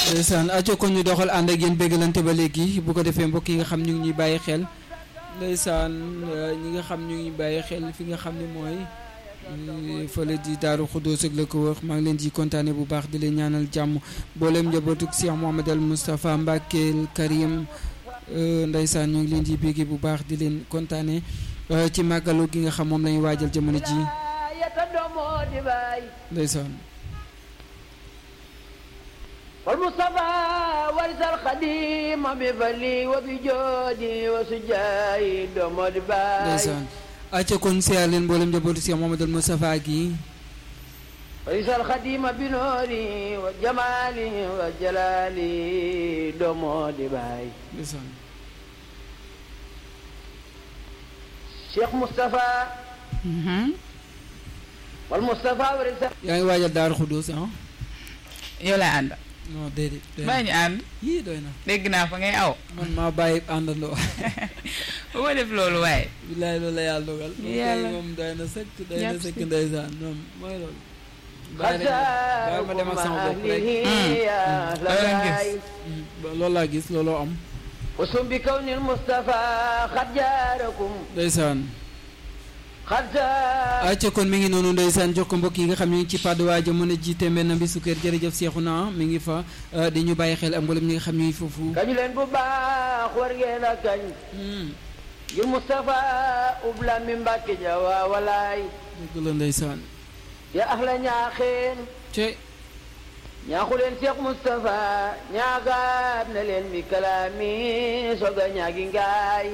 ndeysaan aco ko ñu doxal ànd ak yéen béggalante ba léegi bu ko defee mbokk yi nga xam ñu ngi ñuy bàyyi xel ndeysaan ñi nga xam ñu ngi bàyyi xel fi nga xam ne mooy fële di Daaru Xuddoos ak la ko wax maa ngi leen di kontaane bu baax di leen ñaanal jàmm booleem njabootuk Cheikh Mouhamed al Moustapha Mbacke Karim ndeysaan ñoo ngi leen di bégge bu baax di leen kontaane ci màggalu gi nga xam moom la ñu waajal jamono ji ndeysaan والمصطفى ورث الخديم بفلي وبجودي وسجاي دومود باي ndeysaan acca kon siyaar leen mboolem njabootu Cheikh Mouhamed al Moustapha gi ورث الخديم بنوري وجمالي وجلالي دومود باي ndeysaan شيخ مصطفى والمصطفى ورث yaa ngi waajal Daaru Xuddoos ah yow laa ànd non déedéet doy baa na ñu ànd yii doy na dégg naa fa ngay aw man maa bàyyi àndandoo bu ma def loolu waaye bilaay loolu la yàlla dogal moom kay Yàlla. moom doy na sëkk doy na Merci. sëkk ndeysaan moom mooy loolu bàyyi rek bàyyi ma dem ak sama bopp rek يا أهلاً لباي Mm, ba- loolu laa gis looloo am وسم بكون المصطفى قد جاركم ndeysaan قد جار acca kon mi ngi noonu ndeysaan jox ko mbokk yi nga xam ne ñu ngi ci pàddu waa jamono ji tembe na bi sukkër jërëjëf Seexuna mi ngi fa eh, di ñu bàyyi xel ak mboolem ñi nga xam ñuy foofu kañ leen bu baax war ngeen a kañ Mm, ngir Moustapha ubla mi Mbàkke ja waa walaay dëgg la ndeysaan ya ahla ñaaxeen ce ñaaxu leen Cheikh Moustapha ñaagaat na leen bi kalaami soga ñaagi ngaay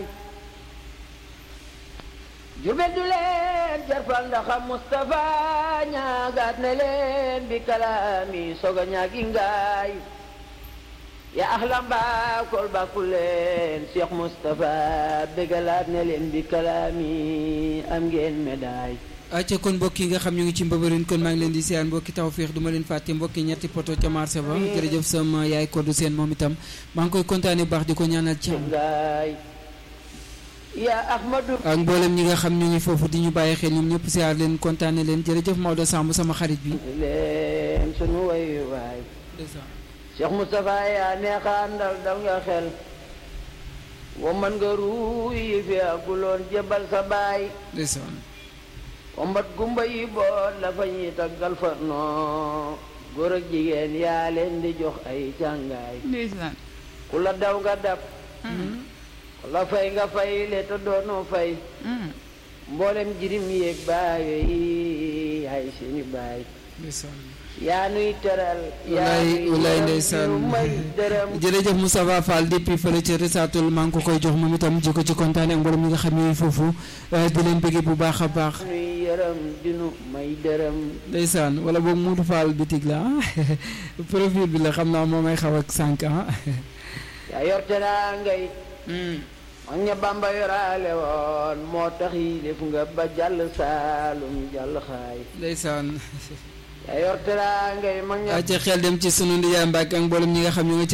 jurbel du leen jarfal ndaxam Moustapha ñaagaat na leen bi kalaami soga ñaagi ngaay ya ahla mbaakol bàkku leen Cheikh Moustapha bégalaat na leen bi kalaami am ngeen médaille acca kon mbokk yi nga xam ñu ngi ci mbëbërin kon maa ngi leen di siyaan mbokki tawféex du ma leen fàtte mbokki ñetti poto ca marché ba jërëjëf sama yaay koddu seen moom itam maa ngi koy kontaane bu baax di ko ñaanal ci ngaay ya ahmadu ak mboolem ñi nga xam ñu ngi foofu di ñu bàyyi xel ñoom ñëpp siyaar leen kontaane leen jërëjëf Maodo Samb sama xarit bi leen sunu way waay Cheikh Moustapha yaa neexaandal dal nga xel wa man nga ruuy fi aguloon jëbal sa baay ndeysaan wa mbat gumba yi boot la fa ñuy taggal fa noo góor ak jigéen yaa leen di jox ay càngaay ndeysaan ku la daw nga dab ku la fay nga fay le te doonoo fay mboolem jirim yéeg baayo yi yaay seeni baay ndeysaan yaa nuy teral yaa walaay nuy walaay yërëm, ndeysaan ñu may dërëm jërëjëf Moustapha Fall depuis fële ca Risaatul maa ngi ko koy jox moom itam ji ko ci kontaane ak mboolem ñi nga xam ñuy foofu eh, di leen bëggee bu baax a baax nuy yërëm dinu may dërëm ndeysaan wala boog Modou Fall bitig la ah profil bi la xam naa moo may xaw ak sànq ah yaa yor teraa ngay mag ña bamba yoraale woon moo tax yi def nga ba jàll saalum jàll xaay ndeysaan yaa yor teraa ngay mag ña acca xel dem ci sunu ndiyaay Mbàkke ak mboolem ñi nga xam ñu nga ci